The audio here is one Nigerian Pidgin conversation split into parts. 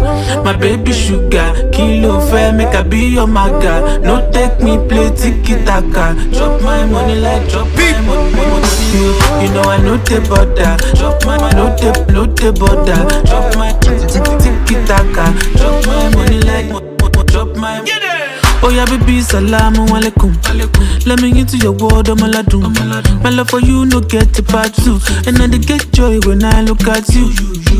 My baby sugar, kilo fair, make I be your maga. No take me play tiki taka. Drop my money like drop my money. money. You, you know I know the border. Drop my no the no the border. Drop my tiki taka. Drop my money like mo- mo- drop my. Oh yeah, baby, salamu alaikum. Let me into your world, I'm aladun. My love for you, no get a part two. And I dey get joy when I look at you.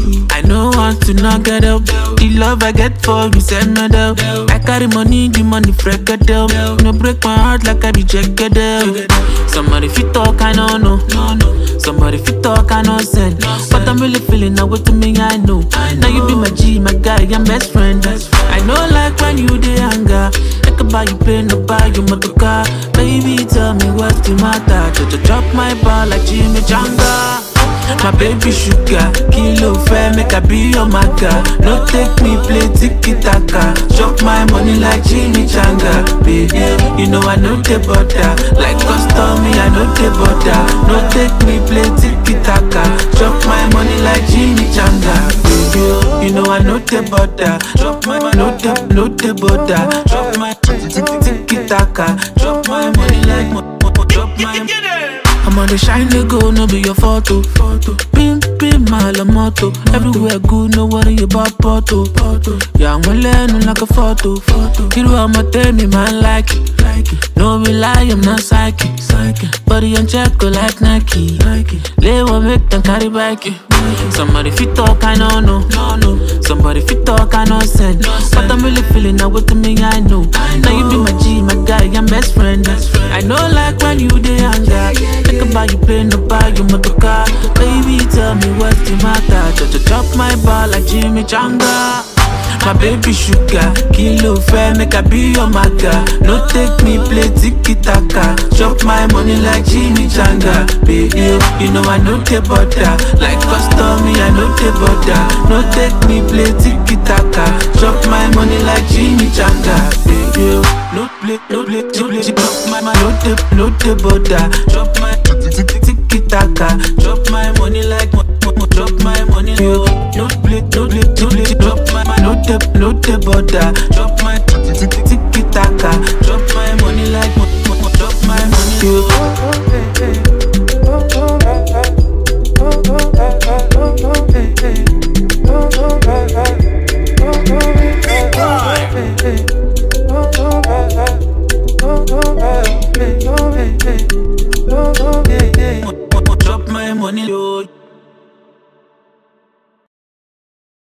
I know want to not get up. The love I get for you, send me down. I carry money, the money freak down. No break my heart like I be jagged down. Somebody fit talk, I don't know. Somebody fit talk, I know send. But I'm really feeling now what to me, I know. Now you be my G, my guy, I'm best friend. I know like when you dey anger. I can buy you plane, no buy you motor car. Baby, tell me what's the matter. Just drop my ball like Jimmy Janga. My baby sugar, kilo fair, make I be your maga. No take me play tiki taka. Chop my money like Jimmy Changa. Baby, you know I know the butter. Like custom, me I know the butter. No take me play tiki taka. Chop my money like Jimmy Changa. Baby, you know I know the butter. Chop my money, no the, no the butter. Chop my tiki taka. Chop my money like, mo- mo- chop my. I'm on the shine they go, no be your photo. photo. Pim, pim, my la moto. Everywhere good, no worry about photo. photo. Yeah, I'm learning like a photo. photo. You know I'ma tell me, man, like it. Like it. No be lie, I'm not psychic. psychic. Body on check, go like Nike. Nike. Lay one make them carry back it. Somebody fit talk, I know, no. no, no. Somebody fit talk, I know, send. But I'm really feeling now what to me, I know. Now you be my G, my guy, I'm best friend. I know, like when you dey anger. Think about you play, no buy you motor car. Baby, tell me what's the matter. Just drop my ball like Jimmy Changa. My baby sugar, kilo fair, make I be your maga. No take me play tiki taka. Chop my money like Jimmy Changa. Baby, you know I know the butter. Like custom, me I know the butter. No take me play tiki taka. Chop my money like Jimmy Changa. Baby, no play, no play, no play. Chop my, my, no the, no the butter. Chop my tiki taka. Chop my money like, mo- mo- mo- chop my money. No play, no play, no play. Chop my, my, no the, no the butter. Chop my